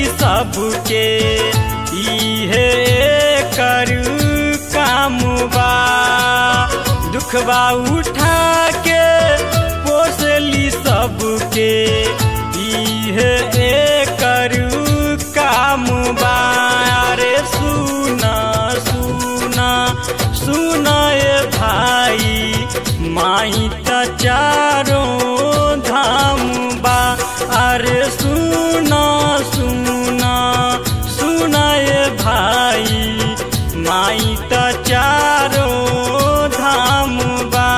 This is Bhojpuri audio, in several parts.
सबके इहे करू काम बा दुखबा उठा के पोसली सबके इहे करू काम बा रे सुना सुना सुना ए भाई माई त चारों धाम बा अरे सुना सुना सुना ए भाई माई त चारों धाम बा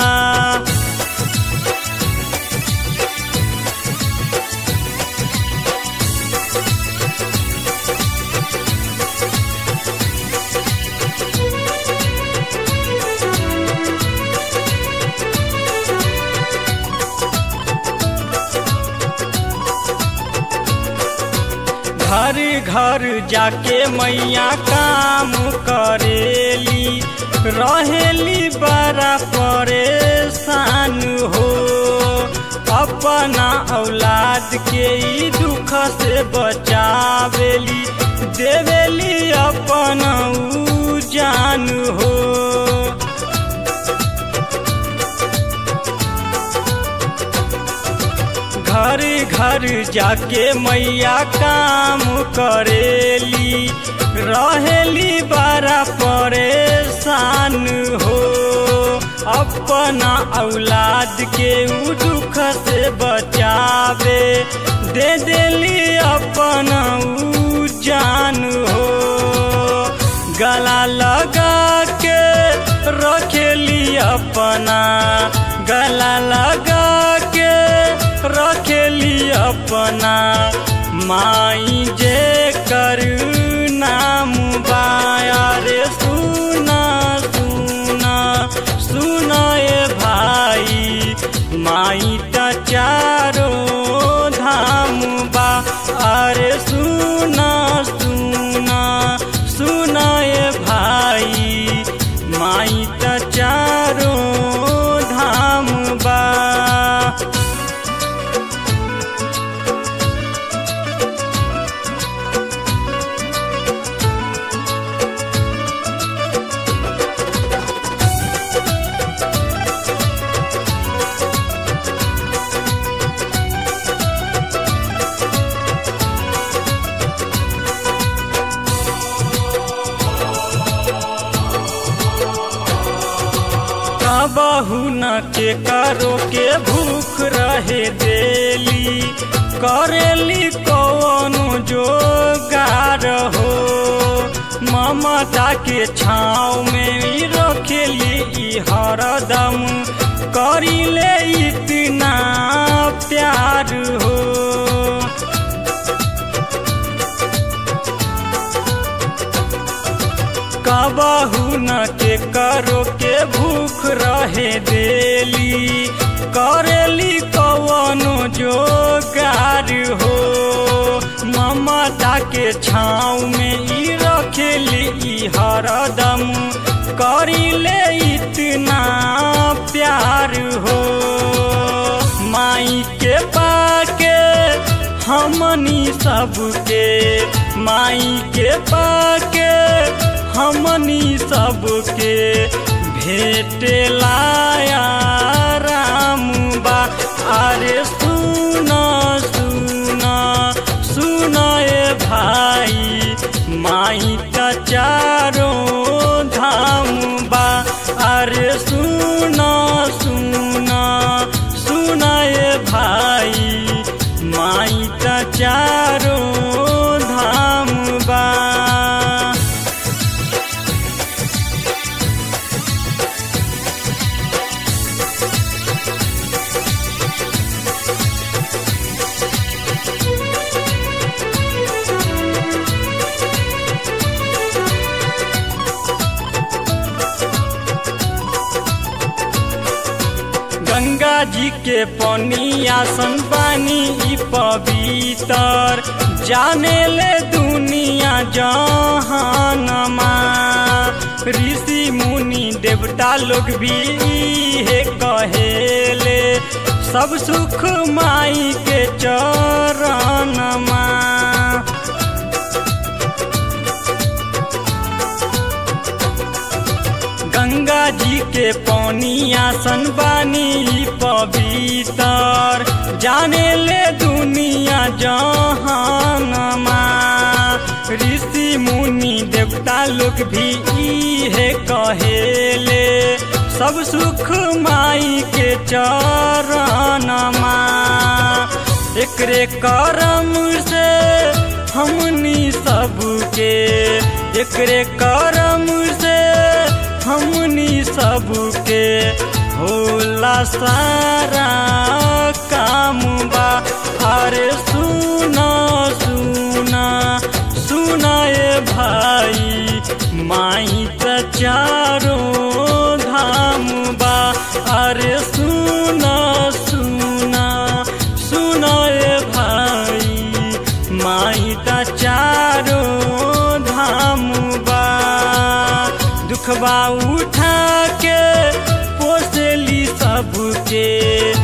घर घर जाके मैया काम करेली रहेली बड़ा परेशान हो अपना औलाद के ई दुख से बचावेली देवेली अपना ऊ जान हो घर घर जाके मैया काम करेली रहेली बड़ा परेशान हो अपना औलाद के ऊ दुख से बचावे दे देली अपना ऊ जान हो गला लगा के रखेली अपना गला लगा के रखेली अपना माई जे कर नाम बाया रे सुना सुना सुना ए भाई माई त चारों धाम बा अरे सुना सुना सुना ए भाई माई त चारों धाम बा बहू न के करो के भूख रहे देली करेली कौनो जोगार हो ममता के छाँव में ई रखेली ई हरदम करिले इतना प्यार हो कबहू न के करो के भूख रहे देली करेली कवनो जोगार हो ममता के छाँव में ई रखेली ई हरदम करिले इतना प्यार हो माई के पाके हमनी सबके माई के पाके हमनी सबके भेट लाया राम बा अरे सुना सुना सुना ए भाई माई त चारों धाम बा अरे सुना सुना सुना ए भाई माई त चारों धाम बा गंगा जी के पनिया सन पानी ई पवित्र जाने ले दुनिया जहानमा ऋषि मुनि देवता लोग भी है कहेले सब सुख माई के चरणमा के पौनिया सन बानी पवितर जाने ले दुनिया जहानमा ऋषि मुनि देवता लोग भी इहे कहेले सब सुख माई के चरणमा एकरे करम से हमनी सबके एकरे करम से हमनी सबके होला सारा काम बा अरे सुना सुना सुनाए भाई माई त चारो धाम बा अरे सुना सुना सुनाए भाई माई त चारो धाम बा दुखबा उठा के पोसली सबके